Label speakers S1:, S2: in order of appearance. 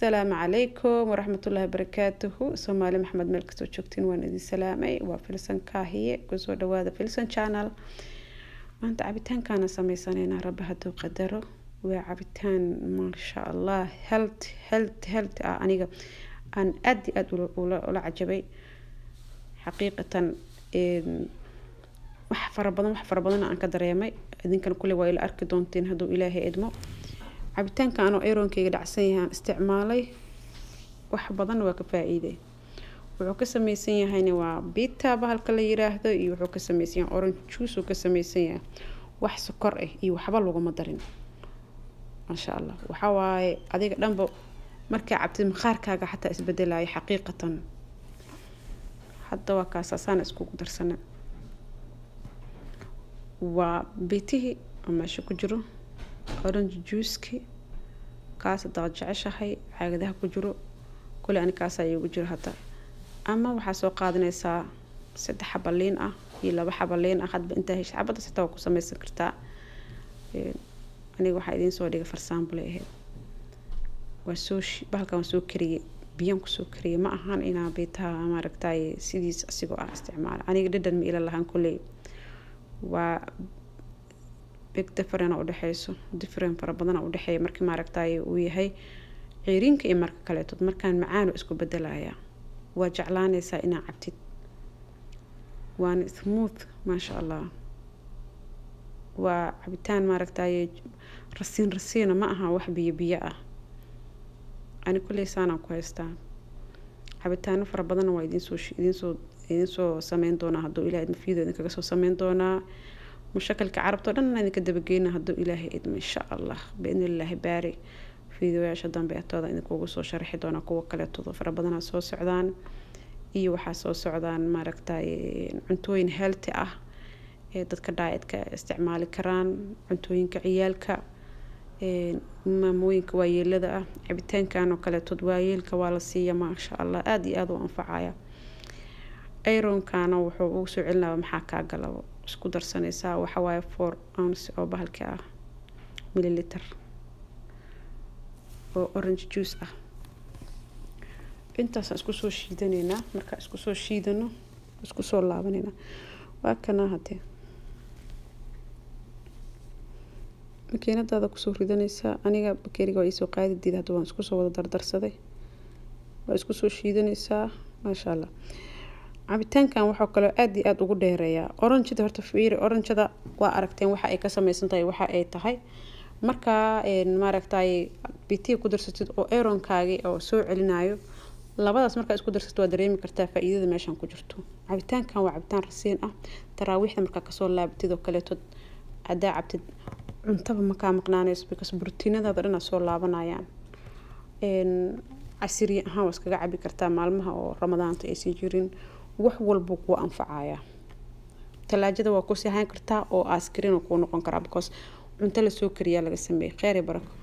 S1: asalaamu calaykum waraxmatullaahi barakaatuhu soomaali maxamed meel kastoo joogtiin waan idin salaamay waa filsan kaahiye kusoo dhawaada filsan channel maanta cabitaankaana sameysaneynaa rabbi hadduu qadaro waa cabitaan maasha allah helt helt helt ah aniga aan aada iyo aada ula cajabay xaqiiqatan wax fara badan wax fara badan aan ka dareemay idinkan kule waa ila arki doontiin hadduu ilaahay idmo cabitaanka anoo aronkeyga dhacsan yahay aan isticmaalay wax badan waa ka faa-iiday wuxuu ka sameysan yahayna waa bita bahalka la yiraahdo iyo wuxuu ka sameysan yahay orange juice uu ka sameysan yahay wax sokor ah iyo waxba laguma darin maasha allah waxaa waaye adiga dhanba markaa cabtid maqaarkaaga xataa isbedelaya xaqiiqatan hadda waa kaasaasaan iskugu darsana waa bitihii oo meesha ku jiro orange juiceki kaas hadaad jeceshahay caagadaha ku jiro kule ani kaasa igu jiro hadda ama waxaa soo qaadanaysaa saddex xaba liin ah iyo laba xaba liin ah hadba intaa hesha xabada sitaa waa ku sameysan kartaa aniga waxaa idiin soo dhigay farsaambulay ahayd waa soo bahalkan waa soo kariyey biyaan kusoo kariyey ma ahan inaa bitaha maaragtay sidiis asigoo ah isticmaala aniga dhadhan ma ila lahaan kuley waa big different udhexeyso different fara badan udhexeeya markii maaragtay uu yahay ceeriinka iyo marka kaleeto markaan macaano isku bedelaya waa jeclaanaysaa inaa cabtid waana smooth maasha allah waa cabitaan maaragtay rasiin rasiina ma aha wax biyo biyo ah ani kulley saanaan ku haystaa cabitaano fara badanna waa idinsoo idinsoo idinsoo sameyn doonaa hadduu ilahay idma fiido idinkaga soo sameyn doonaa mushakalka carabtao dhan idinka dabageyna hadduu ilaahay idmo insha allah biidni illaahi baari fiideoyaasha dambe atooda idinkugu soo sharaxi doonaa kuwa kaleetooda fara badanaa soo socdaan iyo waxaa soo socdaan maaragtay cuntooyin healthy ah ee dadka daaidka isticmaali karaan cuntooyinka ciyaalka maamooyinka waayeelada ah cabitaankan oo kaleetood waayeelka waa la siiya maasha allah aada iyo aada u anfacaya ironkana wuxuu ugu soo celinaya maxaa kaa galabo isku darsanaysaa waxawaaye four ounce oo bahalka ah milliliter oo orange juice ah intaasaan isku soo shiidaneynaa markaa isku soo shiidano isku soo laabaneynaa waa kana hadee makiinadaada kusoo ridanaysaa aniga bakeeriga waa iisoo qaadi diida hadda waan isku soo wada dardarsaday waa isku soo shiidanaysaa maasha allah cabitaankan waxaa kaloo aada iyo aada ugu dheereeyaa oranjada horta fiiri oranjada waa aragteen waxa ay ka sameysan tahay waxa ay tahay markaa maaragtay bitiya ku darsatid oo aronkaagi oo soo celinayo labadaas markaa isku darsatid waa dareemi kartaa faa-iidada meeshan ku jirto cabitaankan waa cabitaan rasiin ah taraawiixda markaa kasoo laabatid oo kaleeto hadaa cabtid cuntaba makaa maqnaanayso because brotiinadaada dhan soo laabanayaan casiriya ahaan waa iskaga cabi kartaa maalmaha oo ramadaanta aysan jirin wax walba kuu anfacaya talaajada waa kusii hayn kartaa oo askrin kuu noqon karaa because cunto lasoo kariyaa laga sameeyey kheyr iyo barako